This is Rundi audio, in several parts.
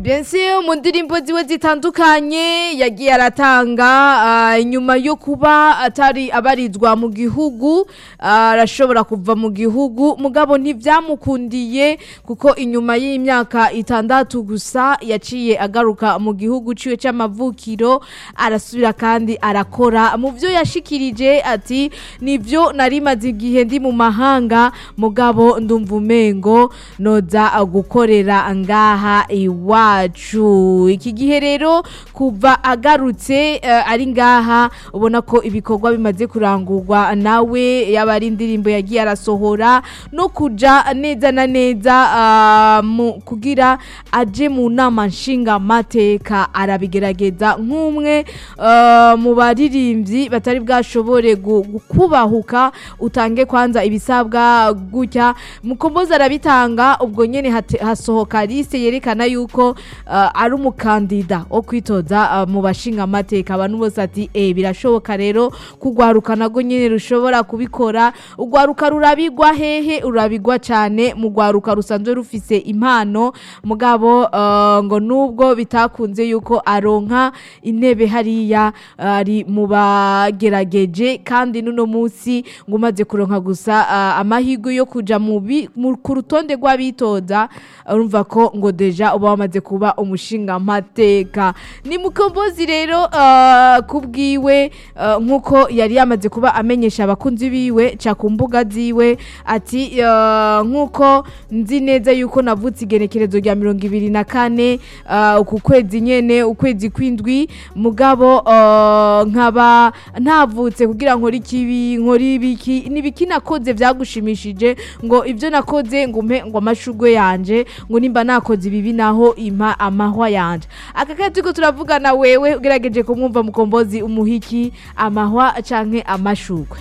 Bensi mu ndirimbo ziwe zitandukanye yagiye aratanga ah, inyuma yo kuba atari abarizwa mu gihugu ah, arashobora kuva mu gihugu mugabo ntivyamukundiye kuko inyuma y'imyaka itandatu gusa yaciye agaruka mu gihugu ciwe c'amavukiro arasubira kandi arakora mu vyo yashikirije ati nivyo narimaze igihe ndi mu mahanga mugabo ndumva umengo noza gukorera ngaha iwacu iki gihe rero kuva agarutse eh, ari ngaha ubona ko ibikorwa bimaze kurangurwa nawe yaba ari indirimbo yagiye arasohora no kuja neza na neza ah, mu- kugira aje mu nama nshinga mateka arabigerageza nk'umwe eh, mu baririmbyi batari bwashobore gu- gu- kubahuka utange kwanza ibisabwa gutya mukombozi arabitanga ubwo nyene hate- hasohoka liste yerekana yuko uh, ari umukandida wo kwitoza uh, mu bashinga amateka abantu bose ati eh birashoboka rero kugwaruka nago nyene rushobora kubikora ugwaruka rurabigwa hehe urabigwa cyane mu gwaruka rusanzwe rufise impano mugabo uh, ngo nubwo bitakunze yuko aronka intebe hariya ari mu bagerageje kandi nuno munsi ngo umaze kuronka gusa uh, amahirwe yo kuja mu bi- mu- ku rutonde rw'abitoza urumva ko ngo deja uba wamaze kuba umushinga mateka ni mukombozi rero uh, kubwiwe uh, nkuko yari yamaze kuba amenyesha abakunzi biwe ca ku mbuga ziwe ati uh, nkuko nzi neza yuko navutse igenekerezo rya mirongo ibiri na kane uh, uku kwezi nyene ukwezi kwindwi mugabo uh, nkaba ntavutse kugira nkore ikibi nkore ibiki nibiki nakoze vyagushimishije ngo ivyo nakoze ngo mpe ngo amashurwe yanje ngo nimba nakoze ibibi naho impa amahwa yanje aka kanya turiko turavugana wewe ugerageje kumwumva mukombozi umuhiki amahwa canke amashurwe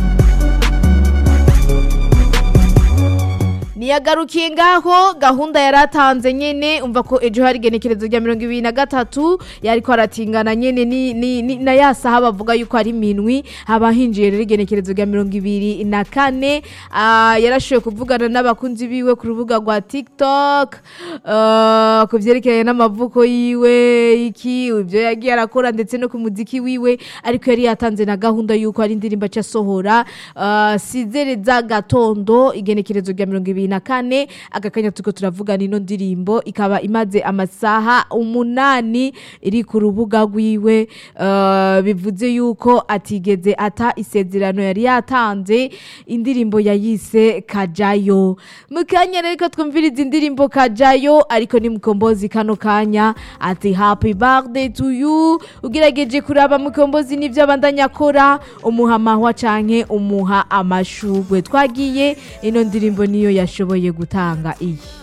niyagarukiye ngaho gahunda yaratanze nyene umva ko ejo hari igenekerezo rya mirongo ibiri na gatatu yariko aratingana nyene ni, ni, ni, na ya saha bavuga yuko ari minwi haba hinjiye rero igenekerezo rya mirongo ibiri na kane ah, yarashoboye kuvugana n'abakunzi biwe ku rubuga rwa tiktok ah, ku vyerekeranye n'amavuko yiwe iki ibyo yagiye arakora ndetse no ku muziki wiwe ariko yari yatanze na gahunda yuko ari indirimbo acasohora uh, sizere za gatondo igenekerezo rya mirongo ibiri na kane aka kanya turiko turavugana ino ndirimbo ikaba imaze amasaha umunani iri ku rubuga rwiwe uh, bivuze yuko atigeze ata isezerano yari yatanze indirimbo yayise kajayo mu kanya rero ko twumviriza indirimbo kajayo ariko ni mukombozi kano kanya ati happy birthday to you ugerageje kuraba mukombozi n'ivyo abandanya akora umuha amahwa canke umuha amashugwe twagiye ino ndirimbo niyo yashoboye gutanga iyi